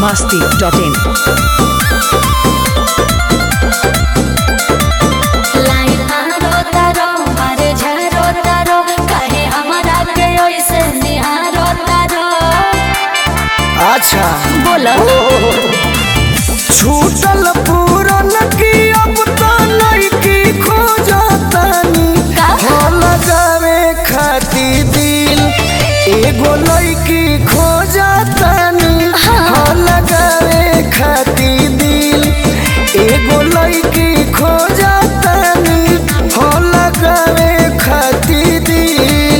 masti.in. Line मारो तारो मारे झारो तारो काहे हमारा के ओइसे निहारो तारो अच्छा बोलो छूटल पूरन की अब तो नइकी खोजतानी का? हो लगावे खाती दिल एगो लइकी खोजतानी हो लगावे खाती दिल एगो लइकी खोजतानी हो लगावे खाती दिल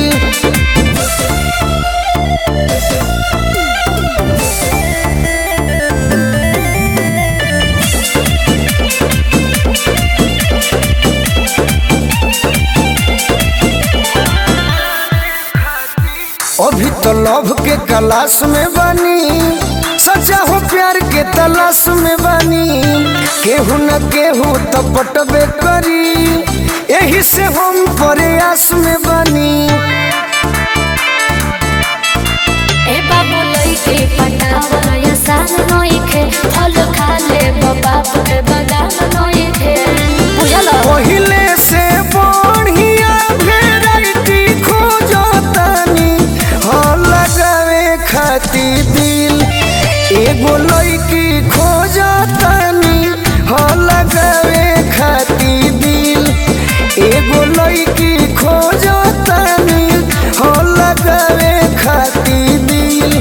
अभी तो लव के क्लास में बानी सच्चा हो प्यार के तलाश में बानी केहू न केहू तो पटबे करी यही से हम प्रयास में बानी ए बाबू लइके पटावा या सान नइखे फल खा ले बाप के बदाम नइखे बुझलो पहिले से बढ़िया वेराइटी खोजतानी हो लगावे खाती दिल एगो लइकी खोजतानी हो लगावे खाती दिल एगो लइकी खोजतानी हो लगावे खाती दिल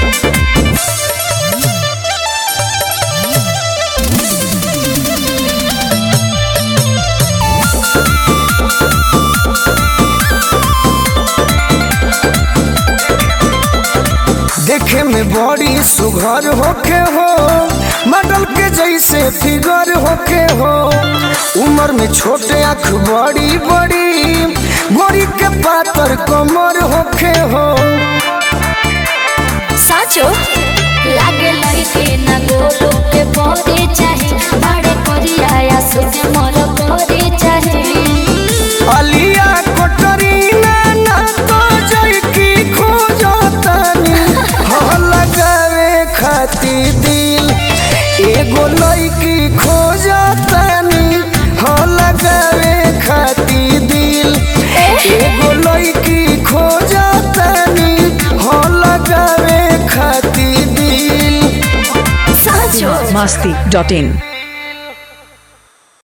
देखे में बड़ी सुघर होके हो मॉडल के जैसे फिगर होके हो उम्र में छोटे आँख बड़ी बड़ी गोरी के पातर कमर होके हो साचो लागे लइके ना गोलो के परे चाहे बड़े करिया या सुने मोर परे चाहे अलिया कोटरीना ना तो जैकी खोजतानी हो लगावे खाती दिल एगो लइकी खोजतानी हो लगावे खाती दिल एगो लइकी खोजतानी हो लगावे खाती दिल साचो masti.in.